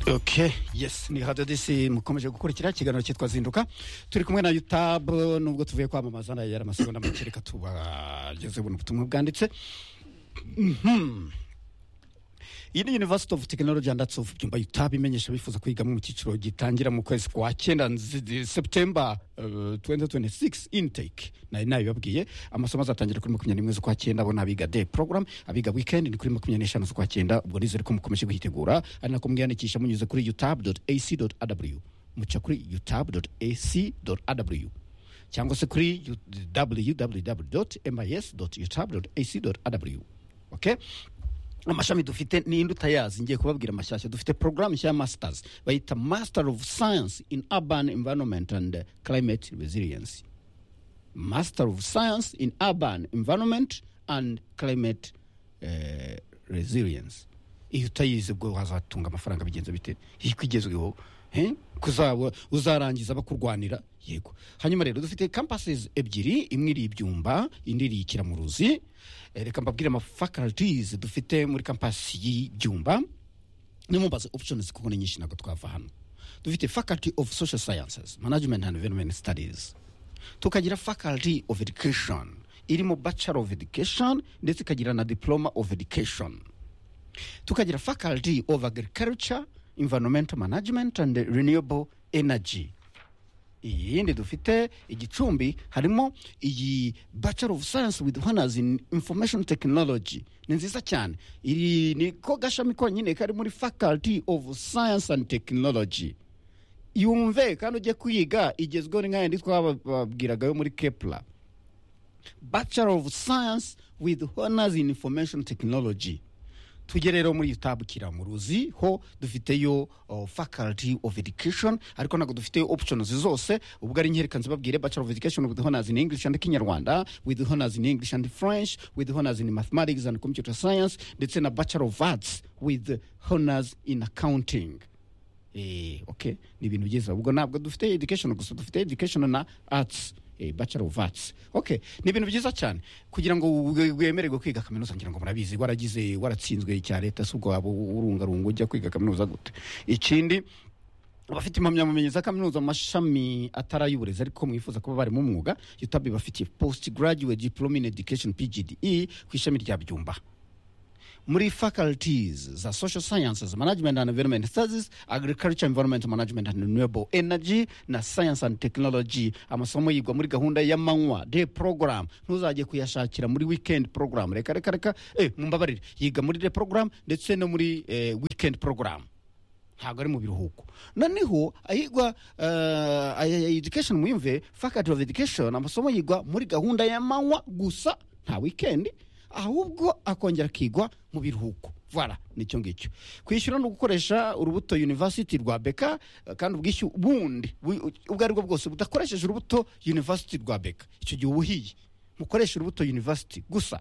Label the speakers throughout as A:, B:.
A: ok yes ni radiyo disi mukomeje gukurikira ikiganiro cyitwa zinduka turi kumwe na yutabu nubwo tuvuye kwamamaza nayo yari amasegonda make reka tubageze buno ubutumwa bwanditse Mhm. iyi ni university of technology and arts of byumba yutabu imenyesha abifuza kwigamo mu cyiciro gitangira mu kwezi kwa cyenda nzi- september eh, 2026 intake nari nabibabwiye amasomo azatangira kuri makumyabiri n'imwe z'ukwa cyenda abo ni abiga day program abiga weekend ni kuri makumyabiri n'eshanu z'ukwa cyenda ubwo nizere ko mukomeje guhitegura ari nako mwiyandikisha munyuze kuri yutabu ac rw muca kuri yutabu ac rw cyangwa se kuri www mis yutabu ac rw okay? amashami dufite ninde utayazi ngiye kubabwira amashyashya dufite porogaramu nshya ya masters bayita master of science in urban environment and eh, climate resilience master of science in urban environment and climate eh, resilience iyo utayizi ubwo wazatunga amafaranga bigenze bite iyo igezweho eh, kuzaba uzarangiza bakurwanira yego hanyuma rero dufite campuses ebyiri imwe iri ibyumba indi iri ikiramuruzi Eh, reka mbabwire ama faculties dufite muri campus y'ibyumba nimumbaze options kuko ni nyinshi ntabwo twava hano dufite faculty of social sciences management and environment studies tukagira faculty of education irimo bachelor of education ndetse ikagira na diploma of education tukagira faculty of agriculture environmental management and renewable energy iyindi dufite igicumbi harimo iyi bachelor of science with honors in information technology ni nziza cyane iri ni ko gashami konyine kari muri faculty of science and technology yumve kandi ujye kuyiga igezweho ni nk'ayandi twababwiraga yo muri kepla bachelor of science with honors in information technology tujye rero muri itabukira mu ruzi ho dufiteyo uh, faculty of education ariko ntabwo dufiteyo options zose ubwo ari nkerekan zibabwire bachelor of education with honors in english and kinyarwanda with honors in english and french with honors in mathematics and computer science ndetse na bachelor of arts with honors in accounting Eh, okay ni ibintu byiza ubwo ntabwo dufite education gusa dufite education na arts eh, bachelor of arts okay ni ibintu byiza cyane kugira ngo we- wemererwe kwiga kaminuza ngira ngo murabizi waragize waratsinzwe cya leta si ubwo waba urungarunga ujya kwiga kaminuza gute ikindi abafite impamyabumenyi za kaminuza mu mashami atari ay'uburezi ariko mwifuza kuba bari mu mwuga yutabi bafitiye post graduate diploma in education pgde ku ishami rya byumba muri faculties za social sciences management and environment studies agriculture environment management and renewable energy na science and technology amasomo yigwa muri gahunda y'amanywa day program ntuzajye kuyashakira muri weekend program reka reka reka eh, mumbabarire yiga muri day program ndetse no muri eh, weekend program ntabwo ari mu biruhuko noneho ayigwa eh, aya- aya education muyumve faculty of education amasomo yigwa muri gahunda y'amanywa gusa nta weekend ahubwo akongera akigwa mu biruhuko voilà nicyo ngicyo kwishyura no gukoresha urubuto university rwa beka eh, kandi ubwishyu bundi bu- ubwo ari bwo bwose budakoresheje urubuto university rwa beka icyo gihe uba uhiye mukoresha urubuto university gusa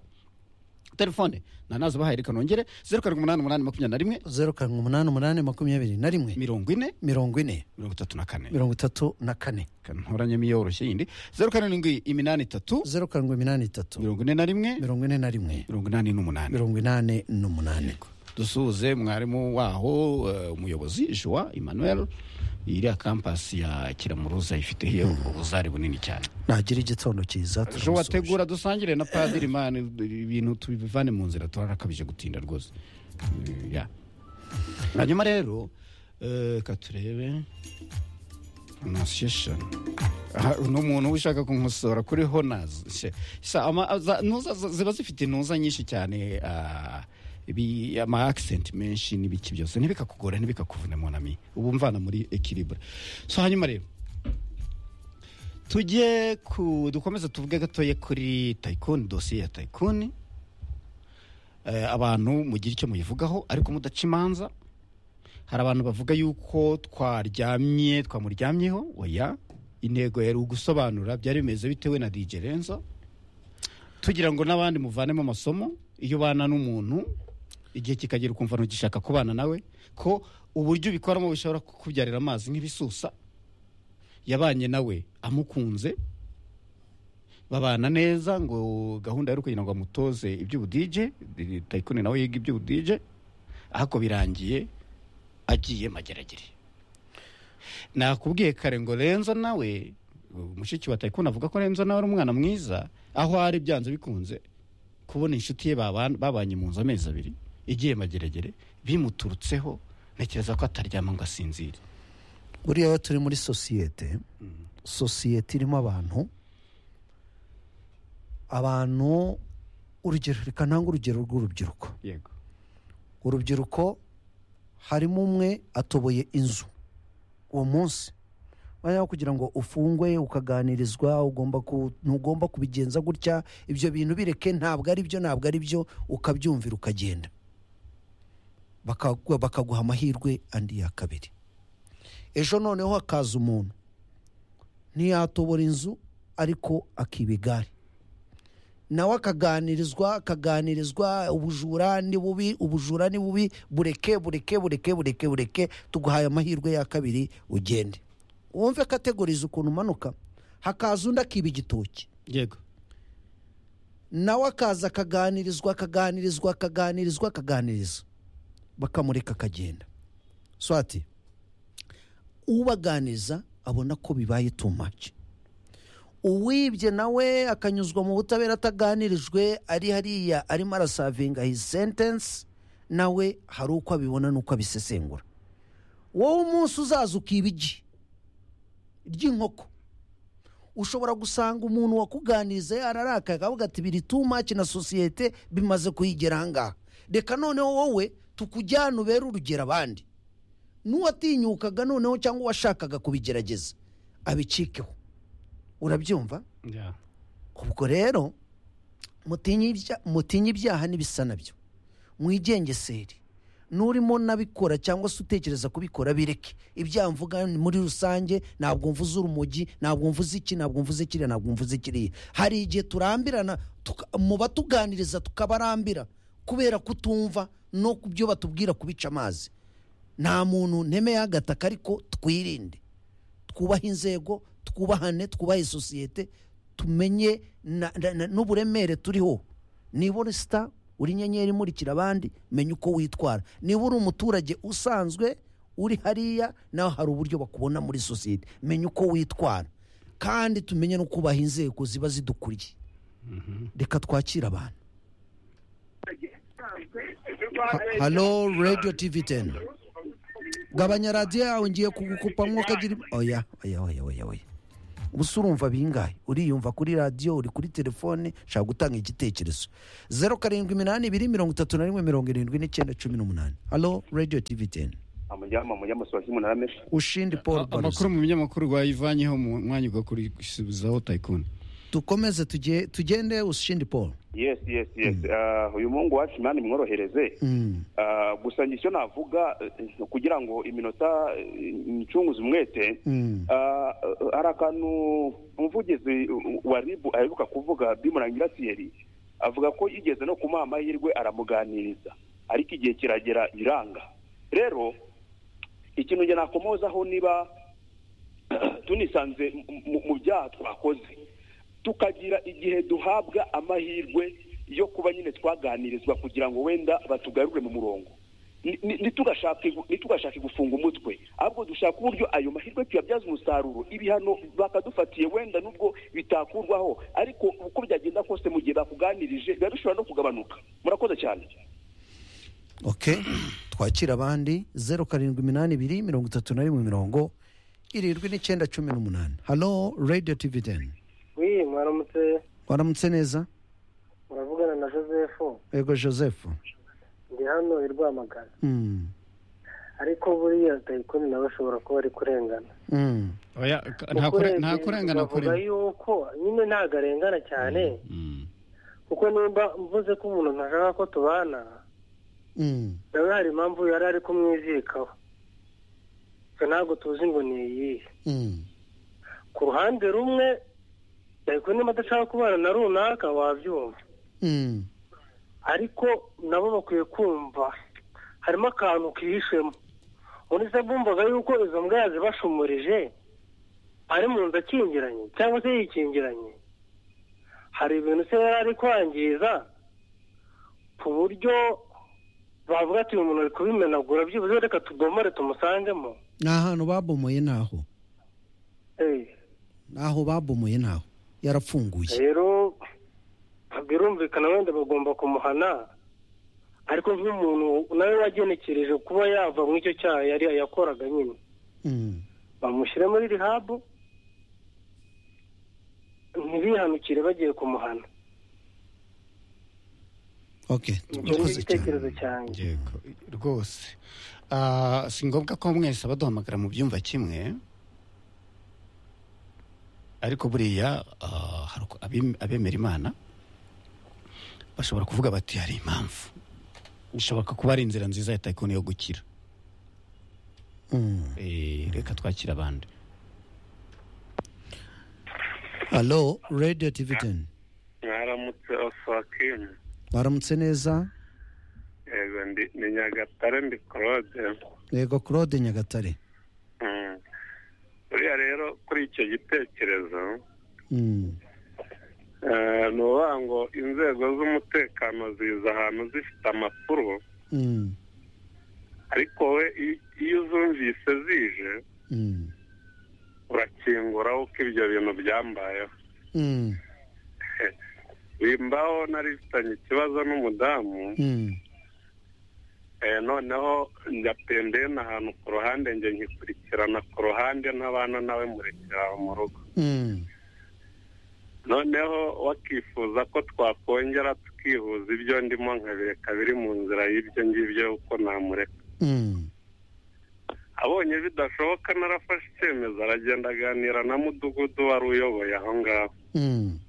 A: telefone nanazi bahaye reka nongere zeru karindwi umunani umunani makumyabiri na rimwe
B: zeru karindwi umunani umunani makumyabiri na rimwe
A: mirongo ine
B: mirongo ine
A: mirongo itatu na kane
B: mirongo itatu na kane
A: ntoranyemo iyoroshye yindi zeru karindwi iminani itatu
B: zeru karindwi iminani itatu
A: mirongo ine na rimwe
B: mirongo ine na rimwe
A: mirongo inani n'umunani
B: mirongo inani n'umunani
A: dusuhuze mwarimu waho eh, umuyobozi joa emmanuel iriya kampasi ya kiramuruza ifiteho ubuzari bunini cyane
B: nagira igitondo cyiza
A: joa
B: turamusuhuje.
A: tegura dusangire na padiri mani ibintu tubivane mu nzira turarakabije gutinda rwose Eh, ya. hanyuma rero eh, reka turebe pronunciation Aha, ni umuntu uba ushaka kumusora kuri honas ziba zifite intuza nyinshi cyane ah, ibi- ama accent menshi n'ibiki byose ntibikakugore ntibikakuvune monami ubu mvana muri equilibre so hanyuma rero tujye ku dukomeze tuvuge gatoya kuri tayikoni dosiye ya tayikoni Eh, abantu mugira icyo muyivugaho ariko mudaca imanza hari abantu bavuga yuko twaryamye twamuryamyeho oya intego yari ugusobanura byari bimeze bitewe na dj renzo tugira ngo n'abandi muvanemo amasomo iyo ubana n'umuntu igihe kikagera ukumva ntugishaka kubana nawe ko uburyo ubikoramo bishobora kukubyarira amazi nk'ibisusa yabanye nawe amukunze babana neza ngo gahunda yari kugira ngo amutoze iby'ubudije tayikoni nawe yiga iby'ubudije ariko birangiye agiye mageragere nakubwiye kare ngo renzo nawe mushiki wa tayikunda avuga ko renzo nawe ari umwana mwiza aho ari byanze bikunze kubona inshuti ye baban- babanye mu nzu amezi abiri igiye mageragere bimuturutseho ntekereza ko ataryama ngo asinzire
B: buriya iyo turi muri sosiyete sosiyete irimo abantu abantu urugero reka ntange urugero rw'urubyiruko
A: yego
B: urubyiruko harimo umwe atoboye inzu uwo munsi wajyaho kugira ngo ufungwe ukaganirizwa ugomba ku- ntugomba kubigenza gutya ibyo bintu bireke ntabwo ari byo ntabwo ari byo ukabyumvira ukagenda Bakagu- bakaguha amahirwe andi ya kabiri ejo noneho hakaza umuntu ntiyatobora inzu ariko akiba igare nawe akaganirizwa akaganirizwa ubujura ni bubi ubujura ni bubi bureke bureke bureke bureke bureke tuguhaye amahirwe ya kabiri ugende wumve kategoriza ukuntu umanuka hakaza undi akiba igitoki
A: yego
B: nawe akaza akaganirizwa akaganirizwa akaganirizwa akaganiriza bakamureka akagenda swati ubaganiza abona ko bibaye too much uwibye nawe akanyuzwa mu butabera ataganirijwe ari hariya arimo arasavinga his sentence nawe hari uko abibona n'uko abisesengura wowe umunsi uzaza ukiba igi ry'inkoko ushobora gusanga umuntu wakuganiriza yararakaye akavuga ati biri too much na sosiyete bimaze kuyigera ahangaha reka noneho wowe tukujyane ubere urugero abandi n'uwatinyukaga noneho cyangwa uwashakaga kubigerageza abicikeho urabyumva
A: Ya.
B: ubwo rero mutinye ibya- mutinye ibyaha n'ibisa nabyo mwigengesere n'urimo nabikora cyangwa se utekereza kubikora bireke ibyaha mvuga ni muri rusange ntabwo mvuze urumogi nabwo mvuze iki ntabwo mvuze kiriya ntabwo mvuze kiriya hari igihe turambirana tuka- mu batuganiriza tukabarambira kubera kutumva no ku byo batubwira kubica amazi nta muntu ntemeyeho agataka ariko twirinde twubahe inzego twubahane twubahe sosiyete tumenye na- na- na- n'uburemere turiho niba uri sita uri inyenyeri imurikira abandi menya uko witwara niba uri umuturage usanzwe uri hariya nawe hari uburyo bakubona muri sosiyete menya uko witwara kandi tumenye no kubaha inzego ziba zidukuriye reka twakire abantu Ha- halo radiyo tivi teni gabanya radiyo yawe ngiye kugukupamwo ukagira im- oya oya oya oya oya ubusa urumva bingahe uriyumva kuri radiyo uri kuri telefone shaka gutanga igitekerezo zeru karindwi iminani ibiri mirongo itatu na rimwe mirongo irindwi n'icyenda cumi n'umunani halo radiyo tivi teni
C: amujyama amujyama sobaje umunani
B: ushindi paul
A: amakuru
B: baruza
A: mu binyamakuru rwayivanyeho mu mwanya ugakurikizaho tayikunda
B: dukomeze tujye- tugende ushindi paul
C: yes yes yes Ah, uyu muhungu wacu imana imworohereze
B: Mm.
C: Ah, gusa njye icyo navuga eh, kugira ngo iminota eh, ncunguze umwete
B: Mm.
C: Ah, eh, hari akantu umuvugizi wa ribu aheruka kuvuga bimurangira siyeri avuga ko yigeze no kumuha amahirwe aramuganiriza ariko igihe kiragera biranga rero ikintu njye nakomozaho niba tunisanze mu- mu- mu byaha twakoze tukagira igihe duhabwa amahirwe yo kuba nyine twaganirizwa kugira ngo wenda batugarure mu murongo Ni- ni- ntitugashake gu- ntitugashake gufunga umutwe ahubwo dushaka uburyo ayo mahirwe tuyabyaza umusaruro ibihano bakadufatiye wenda nubwo bitakurwaho ariko uko byagenda kose mu gihe bakuganirije biba bishobora no kugabanuka murakoze cyane
B: ok twakira abandi zeru karindwi iminani ibiri mirongo itatu na rimwe mirongo irindwi n'icyenda cumi n'umunani halo radiyo tivi teni
D: wi mwaramutse
B: waramutse neza
D: muravugana na joseph
B: ego joseph
D: ndi hano i rwamagana
B: Mm.
D: ariko buriya tayikoni nawe ashobora kuba ari kurengana
B: Mm.
A: oya nta kure- nta kurengana
D: bavuga
A: kure
D: yuko nyine ntabwo arengana cyane
A: Mm.
D: kuko nimba mvuze ko umuntu ntashaka ko tubana
B: Mm.
D: nawe hari impamvu yari ari kumwizirikaho twe ntabwo tuzi ngo ni iyihe
B: Mm.
D: ku ruhande rumwe tayikoni niba adashaka kubana na runaka wabyumva
B: Mm.
D: ariko nabo bakwiye kumva harimo akantu kihishemo muri se bumvaga yuko izo mbwa yazibashumurije ari mu nzu akingiranye cyangwa se yikingiranye hari ibintu se yari ari kwangiza ku buryo bavuga ati uyu muntu ari kubimenagura byibuze reka tubomore tumusangemo
B: ni ahantu babomoye naho
D: Eh,
B: naho babomoye naho yarafunguye
D: rero birumvikana wenda bagomba kumuhana ariko nk'umuntu nawe wagenekereje kuba yava mu icyo cyaha yari yakoraga nyine
B: Mm.
D: bamushyire muri rihabu ntibihanukire bagiye kumuhana
B: okay
D: ibyo ni igitekerezo cyanjye
A: Yego, rwose Ah, si ngombwa ko mwese abaduhamagara mu byumba kimwe ariko buriya ah, hari uko abem- abemera imana bashobora kuvuga bati hari impamvu bishoboka kuba ari inzira nziza ya tayikoni yo gukira
B: Mm.
A: Eh, reka twakira abandi
B: Hello radio tv 10
C: mwaramutse oswakini
B: waramutse neza
C: yego ndi ni nyagatare ndi claude
B: yego claude nyagatare
C: Mm. buriya rero kuri icyo gitekerezo
B: Mm.
C: eh, ni ukuvuga ngo inzego z'umutekano ziza ahantu zifite amakuru
B: Mm.
C: ariko we i- iyo uzumvise zije
B: Mm.
C: urakingura uko ibyo bintu byambayeho
B: Mm.
C: bimbaho nari bifitanye ikibazo n'umudamu
B: Mm.
C: Eh, noneho njya pembeni ahantu ku ruhande njye nkikurikirana ku ruhande ntabana nawe murekera aho mu rugo
B: Mm.
C: noneho wakifuza ko twakongera tukihuza ibyo ndimo nkabireka biri mu nzira y'ibyo ngibyo uko namureka
B: Mm.
C: abonye bidashoboka narafashe icyemezo aragenda aganira na mudugudu wari uyoboye aho ngaho
B: Mm.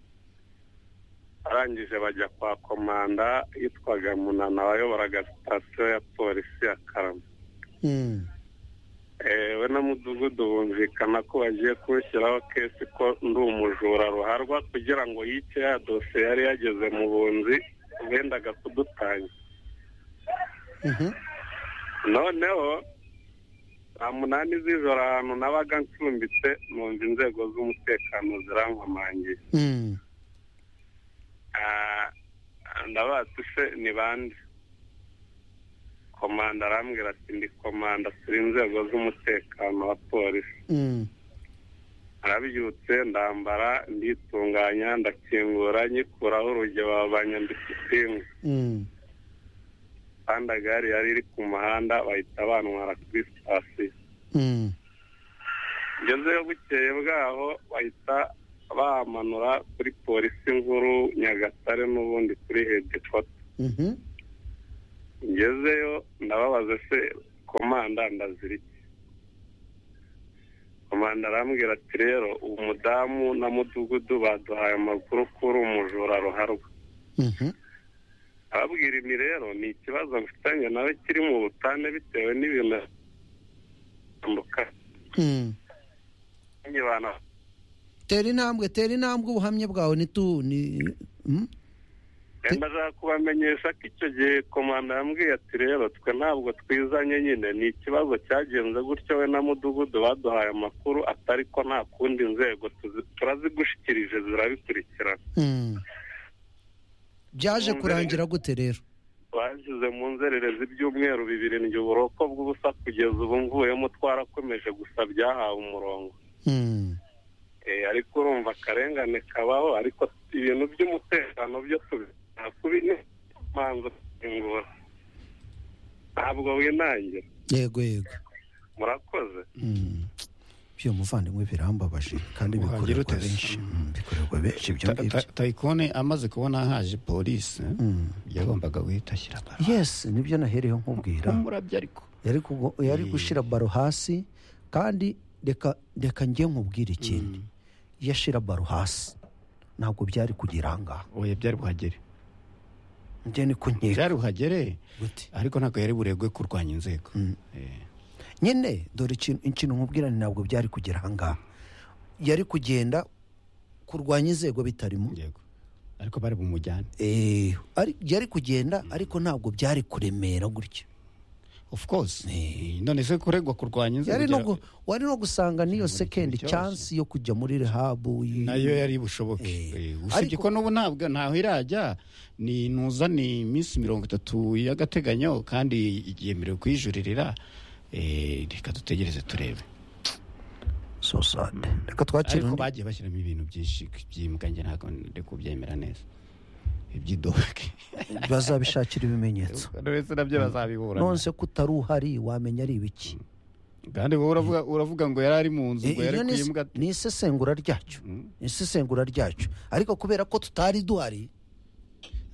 C: arangije bajya kwa komanda yitwaga munana wayoboraga sitasiyo ya polisi ya karama
B: Mm.
C: Eh, we na mudugudu bumvikana ko bagiye kuwushyiraho kesi ko ndi umujura ruharwa kugira ngo yice ya dosiye yari yageze mu bunzi bendaga kudutanya
B: Mhm.
C: noneho saa munani z'ijoro ahantu nabaga ncumbitse numva inzego z'umutekano zirankomangiye
B: Mm.
C: Ah, ndabatse ni bande komanda arambwira ati ndi komanda turi inzego z'umutekano wa polisi
B: Mm.
C: arabyutse ndambara nditunganya ndakingura nyikuraho urugero babanya ndisipingi
B: Mm.
C: kandi gare yari iri ku muhanda bahita bantwara kuri sitasiyo
B: Mm.
C: ngezeyo bukeye bwaho bahita bamanura kuri polisi nkuru nyagatare n'ubundi kuri hedikota
B: Mhm.
C: ngezeyo ndababaza se komanda ndazira iki komanda arambwira ati rero uwo mudamu na mudugudu baduhaye amakuru ko uri umujura ruharwa
B: Mhm.
C: ababwira ibi rero ni ikibazo mfitanye nawe kiri mu butane bitewe n'ibintu bitandukanye
B: Mm.
C: abantu
B: tera intambwe tera intambwe ubuhamya bwawe ntitu ni Mm.
C: wenda ashaka kubamenyesha ko icyo gihe komanda yambwiye ati rero twe ntabwo twizanye nyine ni ikibazo cyagenze gutyo we na mudugudu baduhaye amakuru atari ko nta kundi nzego tuzi- turazigushikirije zirabikurikirana
B: Mm. byaje
C: Wumve
B: kurangira gute rero
C: bashyize mu nzererezi ibyumweru bibiri njye uburoko bw'ubusa kugeza ubu mvuyemo twarakomeje gusa byahawe umurongo
B: Mm.
C: Eh, ariko urumva akarengane kabaho ariko ibintu by'umutekano byo tubikora kubi n'imanza kuyungura ntabwo winangira
B: yego yego
C: murakoze
B: Mm. byo muvandimwe birambabaje kandi
A: Muhagire
B: bikorerwa
A: uteze.
B: benshi Mm, bikorerwa benshi ibyo
A: Ta-
B: ngibyo
A: ta- tayikoni amaze kubona haje polisi
B: Mm.
A: yagombaga guhita ashyira baro
B: yes nibyo nahereyeho nkubwira
A: umurabyo ariko
B: yari kugo- yari
A: Mm.
B: gushyira baro hasi kandi reka reka njye nkubwire ikindi iyo ashyira baro hasi ntabwo byari kugera aha ngaha
A: oya byari buhagere
B: njye niko nkeka
A: byari buhagere
B: gute
A: ariko ntabwo yari buregwe kurwanya inzego
B: Mm.
A: Eh,
B: nyine dore ikintu ikintu nkubwira ni ntabwo byari kugera aha ngaha yari kugenda kurwanya inzego bitarimo
A: yego ariko bari bumujyane
B: Eh, ari- yari kugenda ariko ntabwo byari kuremera gutyo
A: of course Eh, none se kuregwa kurwanya
B: yari no
A: inzego
B: gu- wari no gusanga n'iyo sekendi
A: ikibazo.
B: chansi yo kujya muri rehabu y-
A: nayo yari bushoboke Eh, usibye
B: Ariko-
A: ko n'ubu ntabwo ntaho irajya ni ntuza ni iminsi mirongo itatu y'agateganyo kandi yemerewe kuyijuririra Eh, reka dutegereze turebe
B: so sad reka twakira
A: ariko
B: undi
A: bagiye bashyiramo ibintu byinshi by'imbwa njye ntabwo ndi kubyemera neza iby'idoke
B: bazabishakira ibimenyetso
A: ndetse nabyo bazabibura
B: nonse ko utari uhari wamenya ari ibiki
A: kandi wowe uravuga, uravuga ngo yari ari mu nzu
B: Eh,
A: ngo yari
B: iryo ni
A: ku
B: is-
A: imbwa
B: ni isesengura ryacu ni isesengura ryacu ariko kubera ko tutari duhari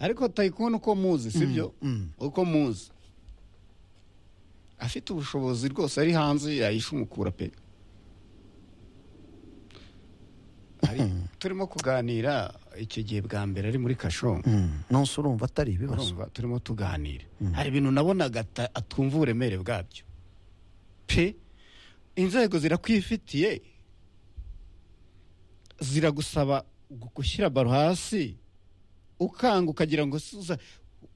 A: ariko tayikuni uko muzi sibyo uko muzi afite ubushobozi rwose ari hanze yayishumukura pe Ari- turimo kuganira icyo gihe bwa mbere ari muri kasho
B: Mm. nonse urumva atari ibibazo
A: urumva turimo tuganira hari ibintu nabonaga ata- atumva uburemere bwabyo pe inzego zirakwifitiye ziragusaba gu- gushyira baro hasi ukanga ukagira ngo si uza-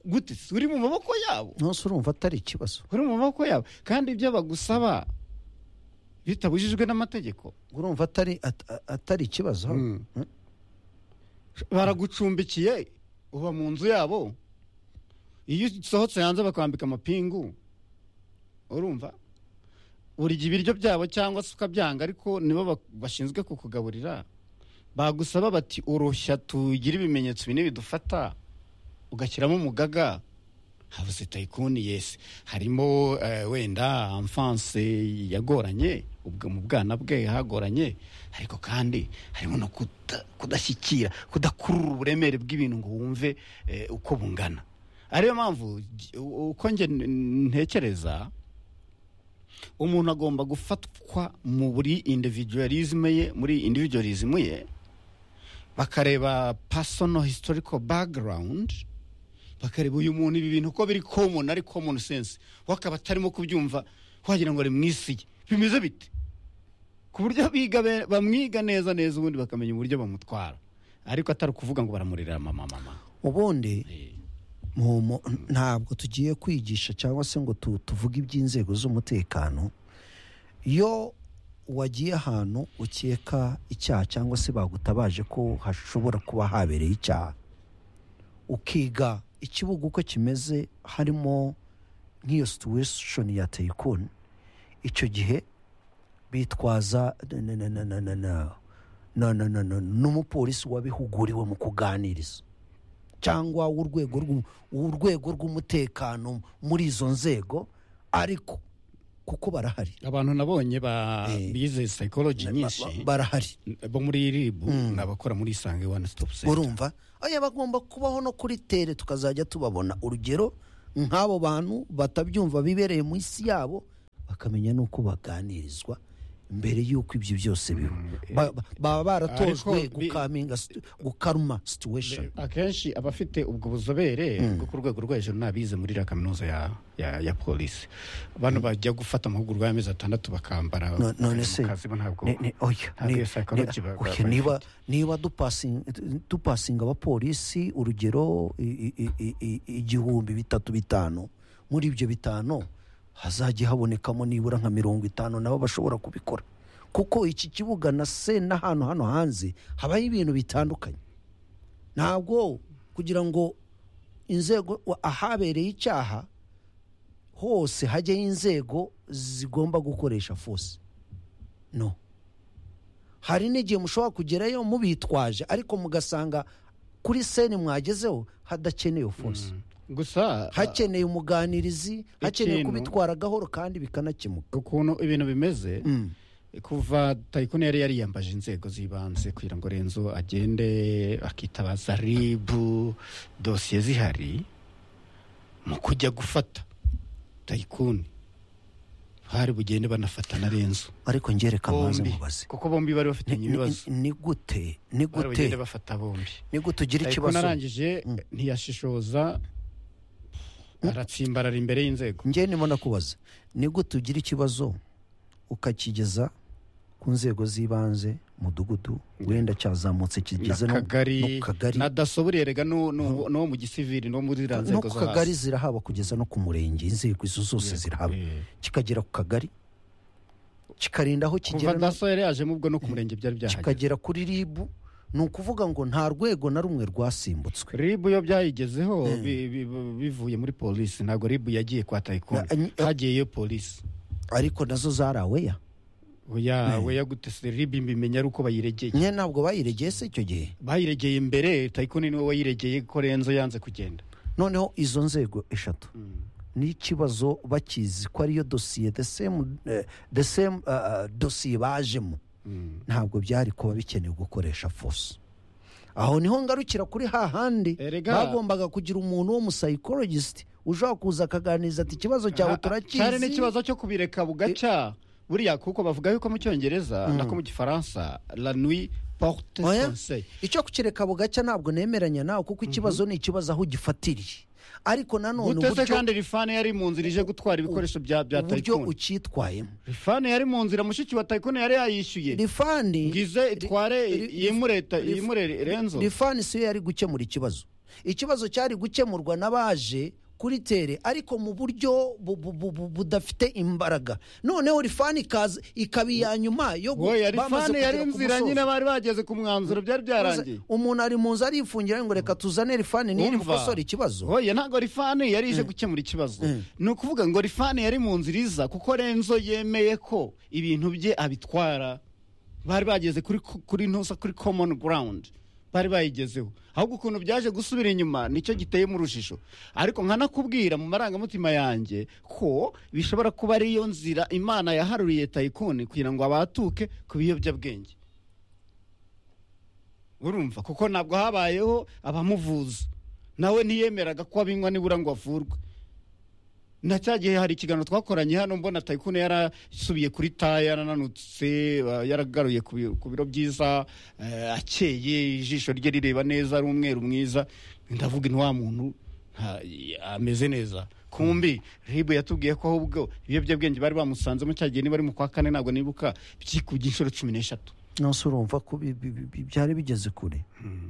A: gute si uri mu maboko yabo
B: nonse urumva atari ikibazo
A: uri mu maboko yabo kandi ibyo bagusaba bitabujijwe n'amategeko
B: urumva atari at- a- atari ikibazo
A: Mm.
B: Mm.
A: baragucumbikiye uba mu nzu yabo iyo usohotse hanze bakwambika amapingu urumva urya ibiryo byabo cyangwa se ukabyanga ariko nibo ba- bashinzwe kukugaburira bagusaba bati urushya tugire ibimenyetso bine bidufata ugashyiramo umugaga habuze tayikuni yesi harimo eh, wenda amfanse yagoranye ubwo mu bwana bwe hagoranye ariko kandi harimo no kuda- kudashyikira kudakurura uburemere bw'ibintu ngo wumve eh, uko bungana ariyo mpamvu j- u- uko nge n- ntekereza umuntu agomba gufatwa mu buri individualisme ye muri individualism ye bakareba personal historical background bakareba uyu muntu ibi bintu ko biri common ari common sense we akaba atarimo kubyumva wagira ngo ari mu isi ye bimeze bite ku buryo biga be- bamwiga neza neza ubundi bakamenya uburyo bamutwara ariko atari ukuvuga ngo baramurira mama mama
B: ubundi
A: Eh,
B: mu- mu- ntabwo tugiye kwigisha cyangwa se ngo tu- tuvuge iby'inzego z'umutekano iyo wagiye ahantu ukeka icyaha cyangwa se bagutabaje ko hashobora kuba habereye icyaha ukiga ikibuga uko kimeze harimo nk'iyo situweshoni ya teyikoni icyo gihe bitwaza na- na- na- na- na- na- na- na- na- na- n'umupolisi wabihuguriwe mu kuganiriza cyangwa w'urwego rw'u- urwego rw'umutekano muri izo nzego ariko kuko barahari
A: abantu nabonye ba
B: Eh.
A: bize psychology nyinshi
B: Ba- ba- barahari
A: bo muri rib ni abakora muri isange one stop center
B: urumva oya bagomba kubaho no kuri tere tukazajya tubabona urugero nk'abo bantu batabyumva bibereye mu isi yabo bakamenya n'uko baganirizwa mbere y'uko ibyo byose biba Ba- ba- baba baratojwe
A: Ariko bi-
B: gukaminga situ- gukaruma situweshoni
A: akenshi abafite ubwo buzobere bwo ku rwego rwo hejuru n'abize muri iriya kaminuza ya, ya, ya polisi abantu bajya gufata amahugurwa y'amezi atandatu bakambara
B: No- none
A: bakajya
B: se
A: mu kazi bo ntabwo
B: ni- ni- oya,
A: ntabwo
B: ni-
A: iyo psychology
B: ni-
A: ba-
B: oya,
A: ba-
B: niba
A: bafite.
B: niba dupasing- dupasinga abapolisi urugero i- i- i- i- igihumbi bitatu bitanu muri ibyo bitanu hazajya habonekamo nibura nka mirongo itanu nabo bashobora kubikora kuko iki kibuga na se n'ahantu hano hanze habaho ibintu bitandukanye ntabwo kugira ngo inzego wa- ahabereye icyaha hose hajyaho inzego zigomba gukoresha force no hari n'igihe mushobora kugerayo mubitwaje ariko mugasanga kuri seni mwagezeho hadakenewe force
A: gusa
B: hakeneye umuganirizi hakeneye
A: Ikintu-
B: kubitwara gahoro kandi bikanakemuka
A: ukuntu ibintu bimeze
B: Mm.
A: kuva tayikoni yari yariyambaje inzego z'ibanze kugira ngo renzo agende akitabaza ribu dosiye zihari mu kujya gufata tayikuni hari bugende banafata na renzo
B: ariko ngereka maze
A: bombi
B: mubaze
A: kuko bombi bari bafitanye
B: Ni- ni-
A: ibibazo
B: ni gute ni
A: bari bugende
B: gute
A: bafata bombi
B: ni gute ugira
A: tayikuni
B: ikibazo
A: arangije ntiyashishoza aratsimbarara imbere y'inzego
B: njyewe ndimo ndakubaza ni gute ugira ikibazo ukakigeza ku nzego z'ibanze mudugudu wenda cyazamutse kigeze no
A: akagari
B: no ku kagari
A: na daso buriya rega n'uwo n'uwo- n'uwo mu gisivili no muri za
B: no
A: nzego
B: ku
A: zo
B: kagari
A: hasi
B: zirahaba kugeza no ku murenge inzego izo zose zirahaba
A: eh.
B: kikagera ku kagari kikarinda aho
A: kuva
B: kigera no-
A: daso yari yajemo ubwo no ku murenge byari byahageze
B: kikagera kuri ribu ni ukuvuga ngo nta rwego na rumwe rwasimbutse
A: ribu iyo byayigezeho bi- bi- bi- bivuye muri polisi ntabwo ribu yagiye kwa tayikondo
B: Na- any-
A: hagiyeyo polisi
B: ariko nazo zaraweya
A: oya oya gute se ribu mbimenya ari uko bayiregeye
B: nyine ntabwo bayiregeye se icyo gihe
A: bayiregeye imbere tayikondo niwe wayiregeye ko renzo yanze kugenda
B: noneho izo nzego eshatu n'ikibazo bakizi ko ariyo dosiye the same, eh, the same uh, dosiye bajemo ntabwo byari kuba bikenewe gukoresha force aho niho ngarukira kuri hahandi
A: Erega-
B: bagombaga kugira umuntu w'umusayikorogisiti ushobora kuza akaganiriza ati ikibazo cyawe turakizi
A: cyari n'ikibazo cyo kubireka bugaca buriya kuko bavuga yuko mu cyongereza nako mu gifaransa la nuit porte
B: Oya.
A: conseil
B: icyo kukireka bugacya ntabwo nemeranya nawe kuko ikibazo ni ikibazo aho ugifatiriye ariko nanone
A: gute se
B: uburyo-
A: kandi rifani yari mu nzira ije gutwara ibikoresho bya bya
B: uburyo
A: tayikondo
B: ucyitwayemo
A: rifani yari mu nzira mushiki wa tayikondo yari yayishyuye
B: rifani
A: ngize itware yimure ta- yimure renzo
B: rifani siyo yari gukemura ikibazo ikibazo cyari gukemurwa n'abaje kuri tere ariko mu buryo bu- bu- bu- bu- budafite imbaraga noneho rifani ikaza ikaba iya nyuma yo gu-
A: oya rifani
B: bamaze kugera
A: yari
B: ku
A: inzira
B: musozo.
A: nyine bari bageze ku mwanzuro byari byarangiye
B: umuntu ari mu nzu arifungira ngo reka tuzane rifani niyo
A: Umva.
B: mukosora ikibazo
A: oya ntabwo rifani yari ije gukemura ikibazo ni ukuvuga ngo rifani yari mu nzira iza kuko renzo yemeye ko ibintu bye abitwara bari bageze kuri kuri ntusa kuri common ground bari bayigezeho ahubwo ukuntu byaje gusubira inyuma nicyo giteye mu rujijo ariko nkanakubwira mu marangamutima yanjye ko bishobora kuba ariyo nzira imana yaharuriye tayikoni kugira ngo abatuke ku biyobyabwenge urumva kuko ntabwo habayeho abamuvuza nawe ntiyemeraga ko abinywa nibura ngo avurwe na cya gihe hari ikiganiro twakoranye hano mbona tayikuni yarasubiye kuri ta yarananutse uh, yaragaruye ku bi- ku biro byiza eh, akeye ijisho rye rireba neza ari umweru mwiza ndavuga ni wa muntu nta- ameze neza kumbi ribu yatubwiye ko ahubwo ibiyobyabwenge bari bamusanzemo cya gihe niba ari mu kwa kane ntabwo nibuka byikubye inshuro cumi n'eshatu
B: nose urumva ko bi- bi- bi- bi- byari bigeze kure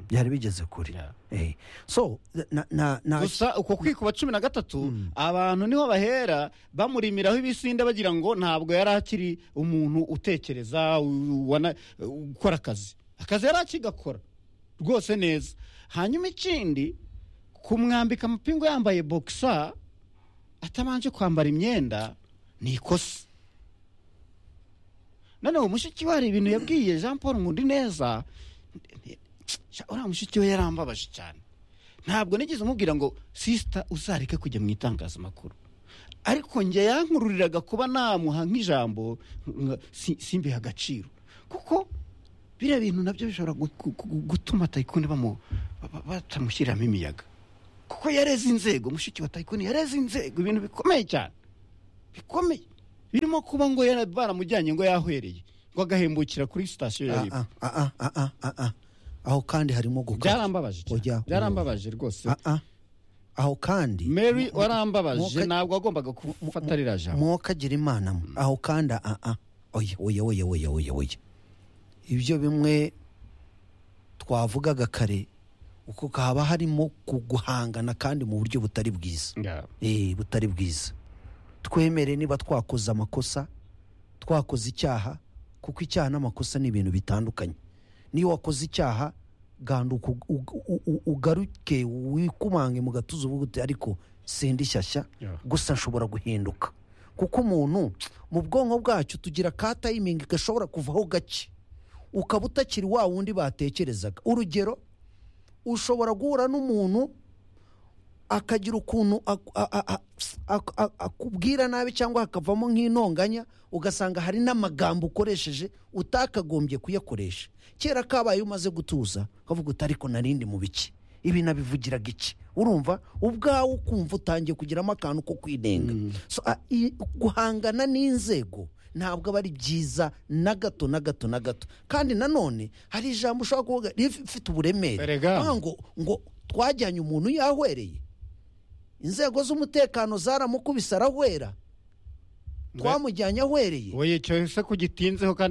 B: byari bigeze kure
A: Yeah.
B: Eh, so na- na- na-
A: gusa uko kwikuba cumi na gatatu abantu niho bahera bamurimiraho ibisinde bagira ngo ntabwo yari akiri umuntu utekereza u- wana- ukora akazi akazi yari akigakora rwose neza hanyuma ikindi kumwambika amapingu yambaye bokisa atabanje kwambara imyenda ni ikosa noneho mushiki we hari ibintu yabwiye jean paul nkundi neza uriya mushiki we yarambabaje cyane ntabwo nigeze umubwira ngo sisita uzareke kujya mu itangazamakuru ariko njye yankururiraga kuba namuha nk'ijambo nka- si- simbihe agaciro kuko biriya bintu nabyo bishobora gu- gu- gu- gutuma tayikuni bamu- ba- ba- batamushyiramo imiyaga kuko yareze inzego mushiki wa tayikuni yareze inzego ibintu bikomeye cyane bikomeye birimo kuba ngo yara- baramujyanye ngo yahwereye ngo agahembukira kuri sitasiyo ya ribu
B: Ah, ah, ah, ah, ah, ah, ah. aho kandi harimo gukabya
A: byarambabaje cyane.
B: Oya, oya.
A: byarambabaje rwose
B: Ah, ah. aho kandi
A: mary
B: mu-
A: warambabaje
B: muka-
A: ntabwo wagombaga gufata ririya jambo
B: mwokagira imana mwe. aho kandi ah, ah. oya oya oya oya oya oya ibyo bimwe twavugaga kare uko haba harimo kuguhangana kandi mu buryo butari bwiza
A: Ya.
B: Eh, butari bwiza twemere niba twakoze amakosa twakoze icyaha kuko icyaha n'amakosa ni ibintu bitandukanye niyo wakoze icyaha ganda uku- u- u- u- ugaruke wikumange mu gatuza uvuga uti ariko sindi shyashya
A: Yeah.
B: gusa nshobora guhinduka kuko umuntu mu bwonko bwacu tugira ka tayimingi gashobora kuvaho gake ukaba utakiri wa wundi batekerezaga urugero ushobora guhura n'umuntu akagira ukuntu ak- a- a- a- ak- a- akubwira nabi cyangwa hakavamo nk'intonganya ugasanga hari n'amagambo ukoresheje utakagombye kuyakoresha kera kabaye umaze gutuza ukavuga uti ariko narindi mu biki ibi nabivugiraga iki urumva ubwawe ukumva utangiye kugiramo akantu ko kwinenga So, a- i- guhangana n'inzego ntabwo aba ari byiza na gato na gato na gato kandi nanone hari ijambo ushobora kuvuga rifite uburemere
A: Erega.
B: Aho ngo ngo twajyanye umuntu yahwereye inzego z'umutekano zaramukubise arahwera twamujyanye ahwereye
A: oya icyo se kugitinzeho kandi